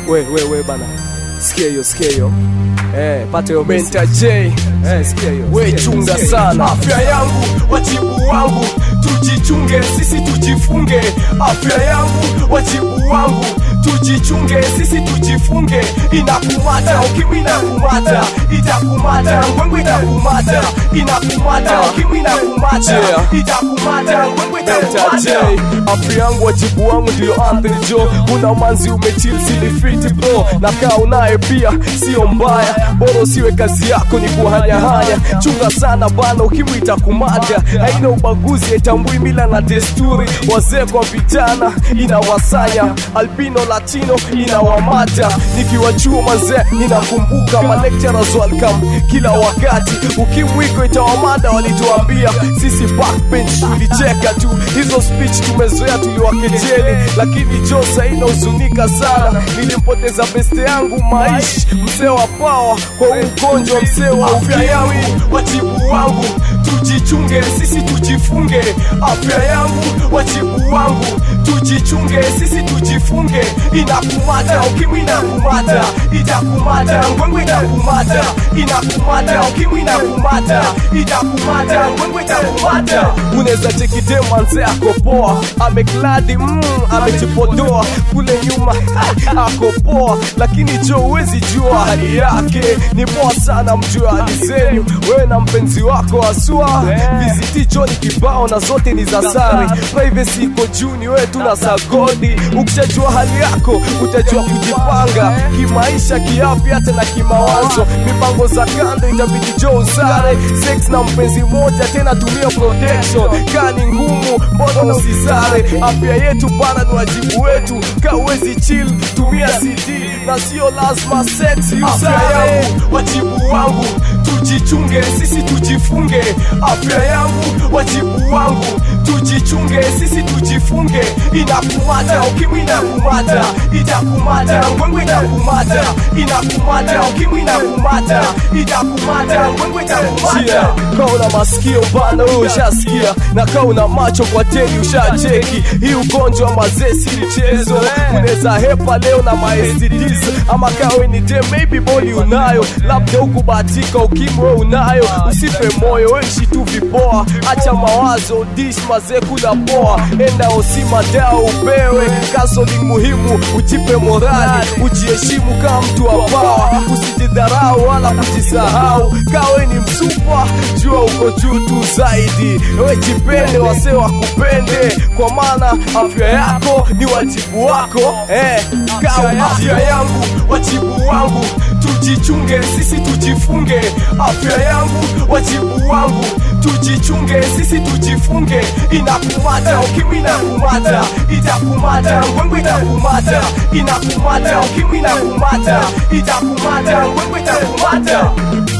we we we bana sikia hiyo sikia hiyo eh pata hiyo menta j eh sikia hiyo we chunga sana afya yangu wajibu wangu tujichunge sisi tujifunge afya yangu wajibu wangu tujichunge sisi tujifunge inakumata ukimwi inakumata itakumata ngwengwe itakumata inakumata ukimwi inakumata Yeah. itakumata ngwengwe Menta J itakumata afya yangu wajibu wangu ndio Anthony Jo una manzi umechil silifiti bro na kaa unaye pia sio mbaya bora usiwe kazi yako ni kuhanyahanya chunga sana bana ukimwi itakumata haina ubaguzi haitambui mila na desturi wazee kwa vijana inawasanya albino latino inawamata nikiwa chuo mazee ninakumbuka malecturers welcome kila wakati ukimwiko itawamada walituambia sisi backbench tulicheka tu hizo speech tumezoea tuliwakejeli lakini josa inahuzunika sana nilimpoteza beste yangu maishi mzee wa pawa kwa huu ugonjwa mzee wa afya yangu wajibu wangu tujichunge sisi tujifunge afya yangu wajibu wangu tujichunge sisi tujifunge inakumata ukimwi inakumata itakumata ngwengwe itakumata inakumata ukimwi inakumata itakumata ngwengwe itakumata unaweza chekidema nze ako poa amekladi mm, amejipodoa kule nyuma ako poa lakini jo huwezi jua hali yake ni poa sana mjue hali zenyu wewe na mpenzi wako asua viziti jo ni kibao na zote ni za sari privacy iko juu ni wewe tu na sagodi ukishajua hali yako utajua kujipanga kimaisha kiafya hata na kimawazo mipango za kando itabidi jo usare sex na mpenzi moja tena tumia protection kani ngumu mbona usisare afya yetu bana ni wajibu wetu ka uwezi chill tumia cd na sio lazima sex afya usare yangu wajibu wangu tujichunge sisi tujifunge afya yangu wajibu wangu tujichunge sisi tujifunge inakumata ukimwi inakumata itakumata ngwengwe itakumata inakumata ukimwi inakumata itakumata ngwengwe itakumata Yeah, kaa una masikio bana wewe ushasikia na kaa una macho kwa teli ushacheki hii ugonjwa mazee si mchezo unaweza hepa leo na maestds ama kawe ni dem maybe boli unayo labda hukubahatika ukimwi wewe unayo usife moyo weishi tu vipoa acha mawazo dish mazee kula poa enda osima dawa upewe kasoli muhimu ujipe morali ujiheshimu kama mtu wa pawa usijidharau wala kujisahau kawe ni msupa jua uko juu tu zaidi we jipende wase wakupende kwa maana afya yako ni wajibu wako eh, kawe afya yangu wajibu wangu tujichunge sisi tujifunge afya yangu wajibu wangu tujichunge sisi tujifunge inakumata ukimwi inakumata itakumata ngwengwe itakumata inakumata ukimwi inakumata itakumata ngwengwe itakumata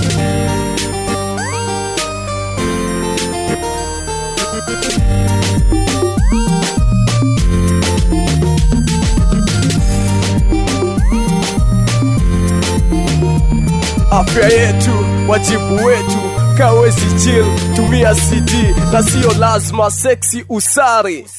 afya yetu wajibu wetu kawezi chill tumia cd na sio lazima seksi usari